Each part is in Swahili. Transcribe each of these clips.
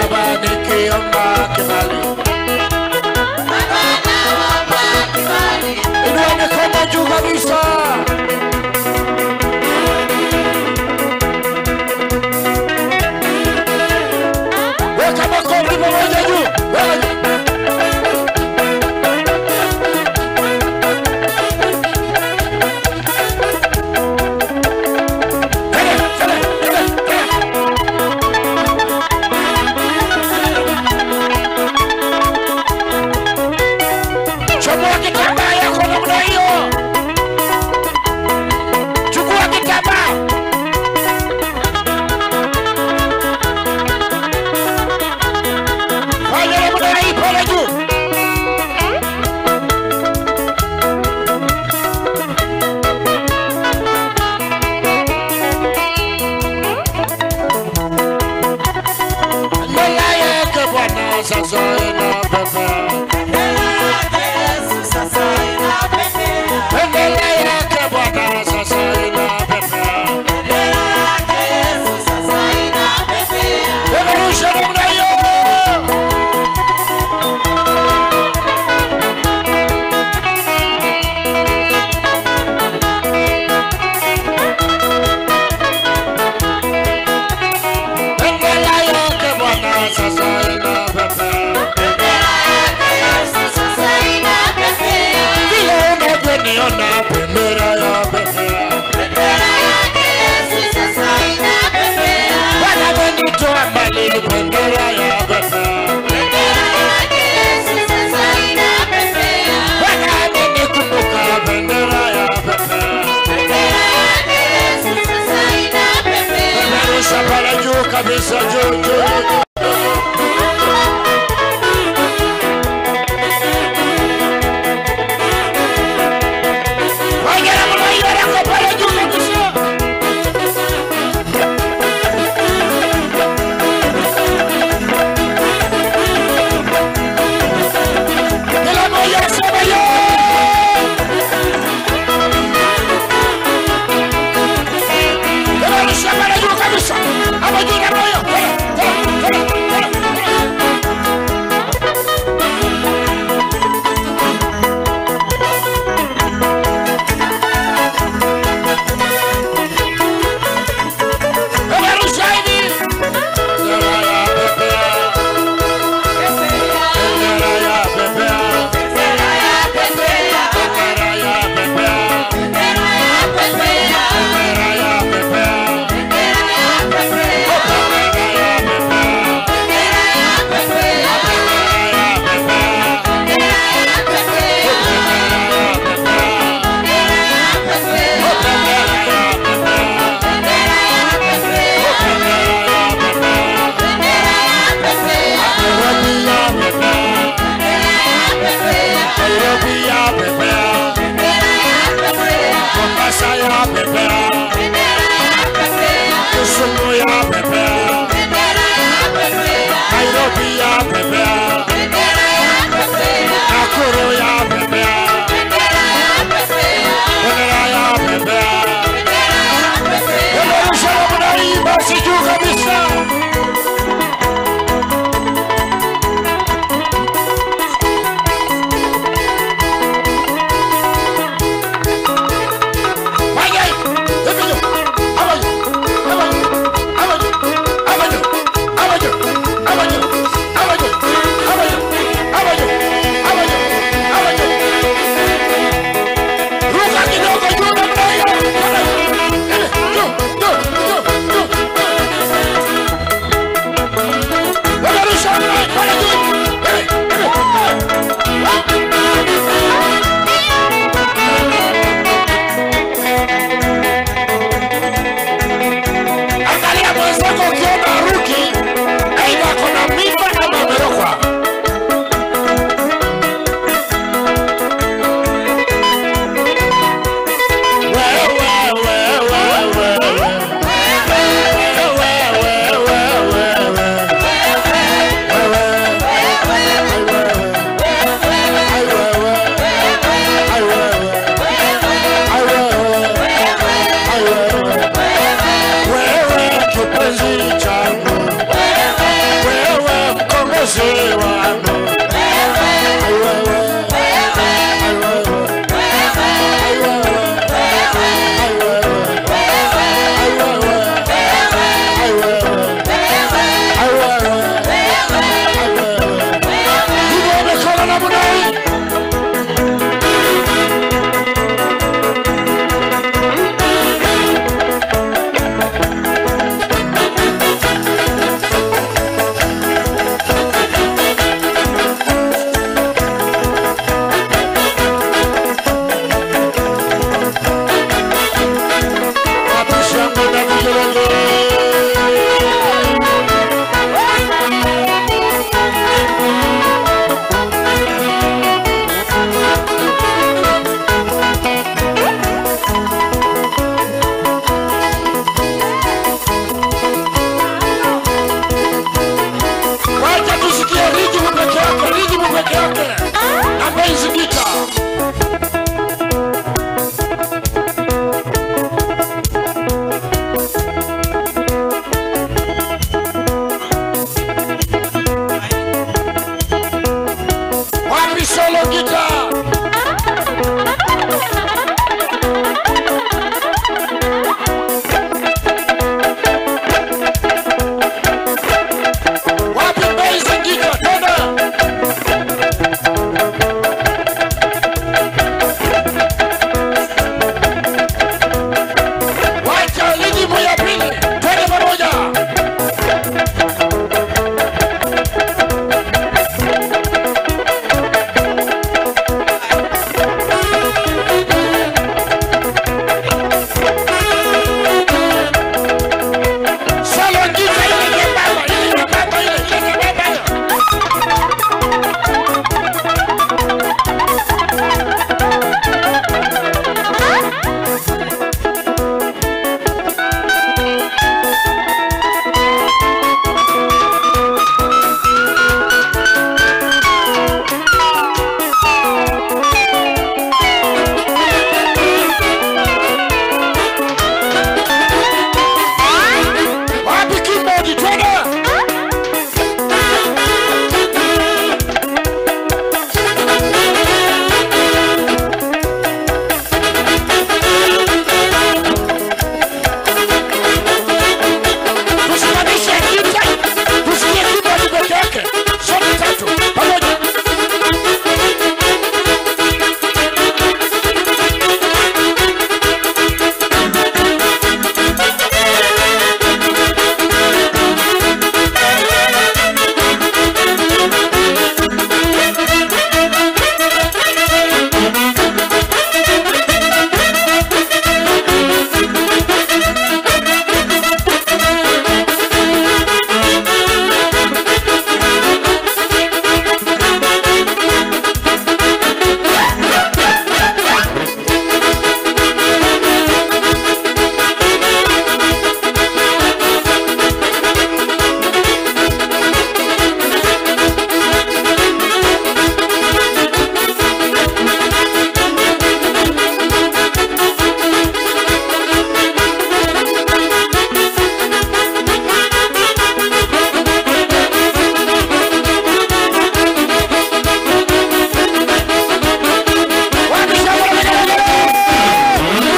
baba nikiomba kibali inua mikono juu kabisa weka makofi pamoja juu Weka- Tele, tele, tele, tele. chomoa kitambaa yako namna hiyo chukua kitambaa fanya namna hii pale juu mbele yake bwana sasa inapepea Bendera yake Bwana sasa inapepea. Peperusha namna hiyo. Bendera yake Bwana sasa inapepea. Vile unavyoniona bendera yapepea. Bwana amenitoa mbali bendera yapepea. Bwana amenikumbuka bendera yapepea. Peperusha pale juu kabisa juu juu juu. Fanya namna hiyo yako pale juu kabisa. Kila mmoja aseme yo. Peperusha pale juu kabisa. Hapo juu namna hiyo. Tena, tena, tena. hiyo gitaa. Wapi bass gitaa? Tena. Wacha lijimu ya pili. Twende pamoja. Solo ngita ile nyembamba, ile nyembamba ile, ile nyembamba ile. Wapi keyboard? Twende. Tusimamishe gita, tusikie keyboard peke yake. Sote tatu pamoja. Wapi shamba la makelele?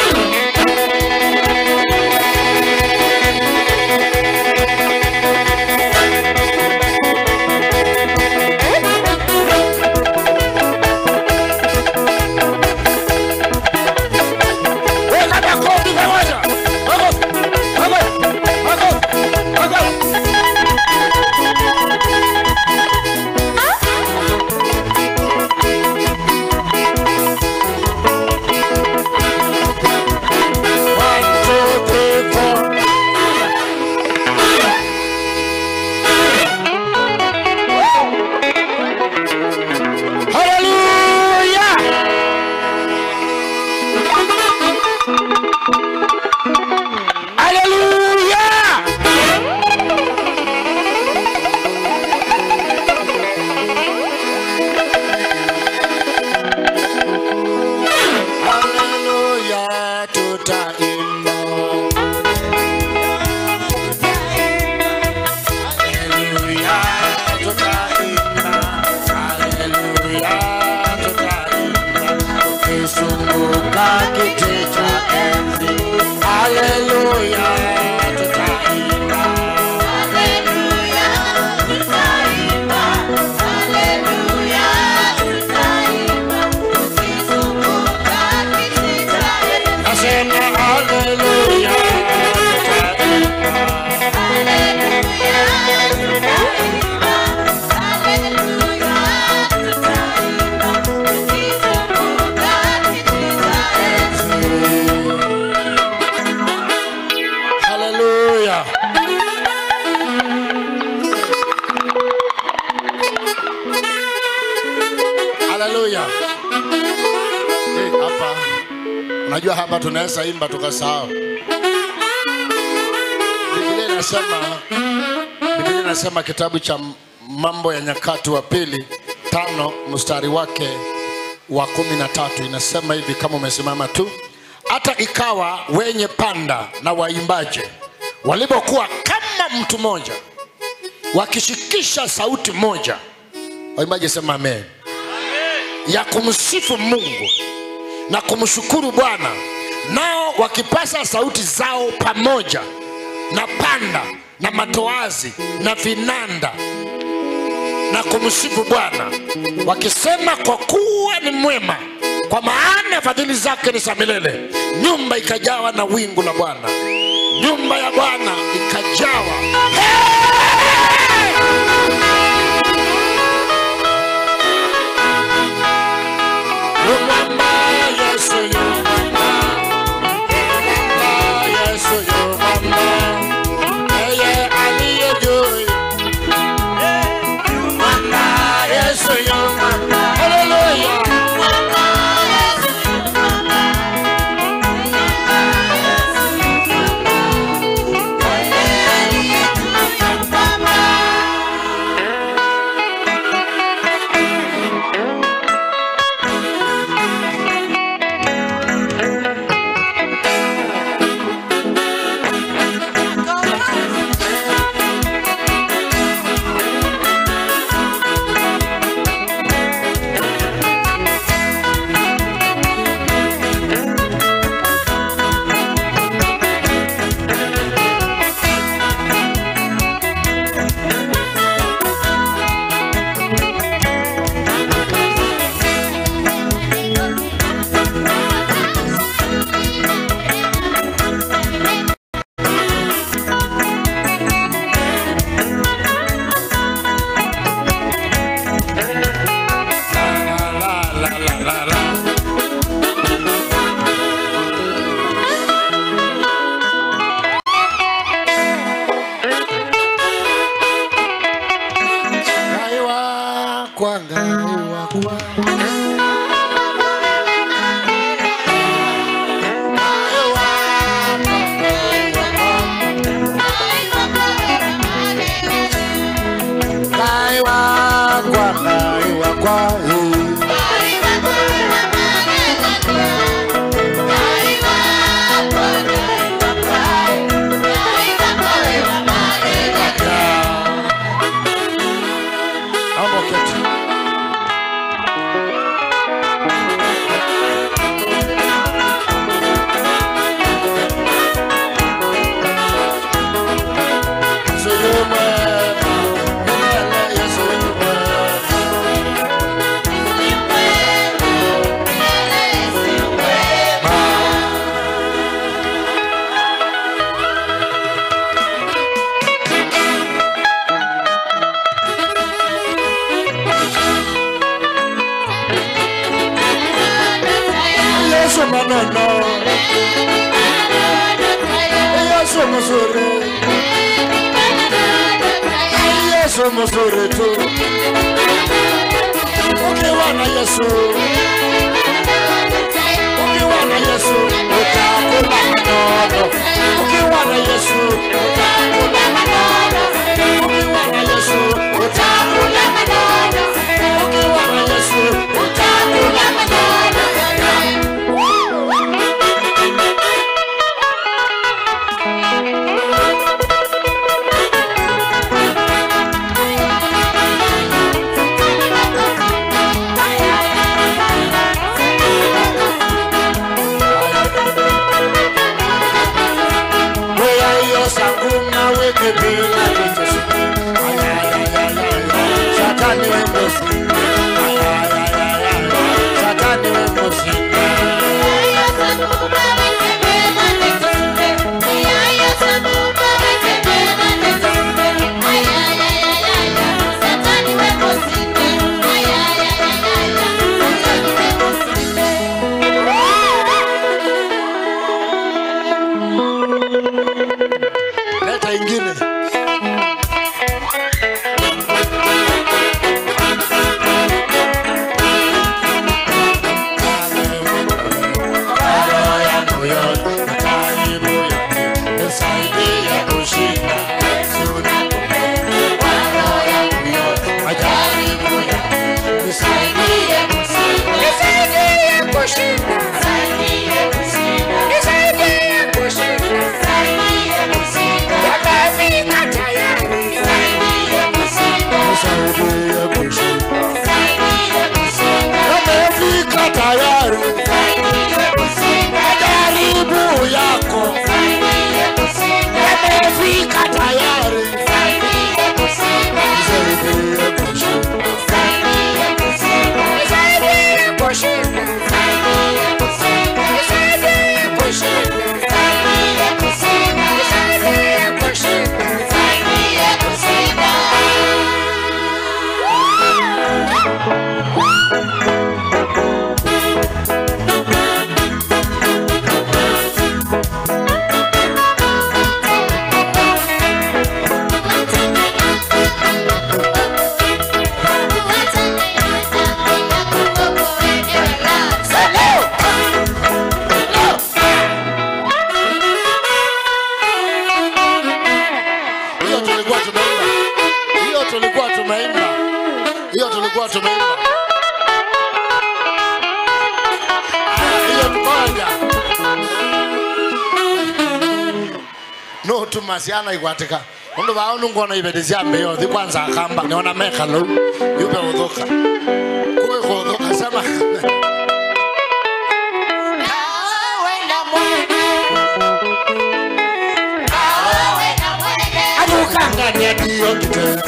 Weka makofi pamoja. Makofi, makofi, makofi, makofi. One, two, three, four. Hallelujah! Hallelujah! Hallelujah, tutaimba. Hallelujah, tutaimba. Hallelujah, tutaimba. Tukizunguka kiti cha enzi. Hallelujah, tutaimba. Nasema hallelujah, tutaimba. Hallelujah. Hallelujah. Eh, hapa unajua hapa tunaweza imba tukasahau. Biblia inasema Biblia inasema kitabu cha Mambo ya Nyakati wa pili tano mstari wake wa kumi na tatu inasema hivi, kama umesimama tu, hata ikawa wenye panda na waimbaji walipokuwa kama mtu mmoja wakishikisha sauti moja, waimbaji sema amen. ya kumsifu mungu na kumshukuru bwana nao wakipasa sauti zao pamoja na panda na matoazi na vinanda na kumsifu bwana wakisema kwa kuwa ni mwema kwa maana fadhili zake ni za milele nyumba ikajawa na wingu la bwana nyumba ya bwana ikajawa Mwamba, Yesu yu mwamba. Mwamba, Yesu yu mwamba. Yeye aliye juu. Mwamba, Yesu yu mwamba. Hallelujah. La, la, la, la, la. Ngai wakwa, Ngai wakwa. Ngai wakwa, Ngai wakwa. Ngai wakwa, Ngai wakwa, eh. Naomba uketi. Yesu yu mwema, milele Yesu yu mwema. Yesu maneno, Yesu mzuri, Yesu mzuri tu. Ukiwa na Yesu, ukiwa na Yesu utakula manono. Ukiwa na Yesu utakula manono. Ukiwa na Yesu utakula manono. Ukiwa na Yesu utakula manono. Wewe hiyo sangu nawe tukiwa tumeimba hiyo tukoja no tumasiana igwatika undu vao nungona ibedi cia mbio thi kwanza akamba niona meka lau yube uthuka kuwe kuthuka sema adukangania dio kite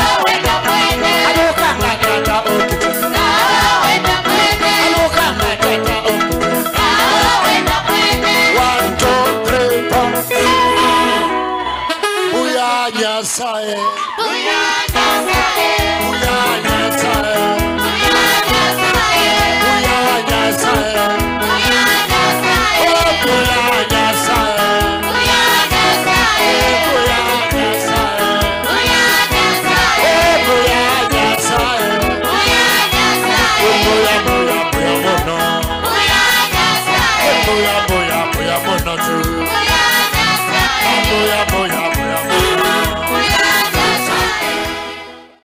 adukangania ta okite adukangania ta okite one two three four buya nyasaye buya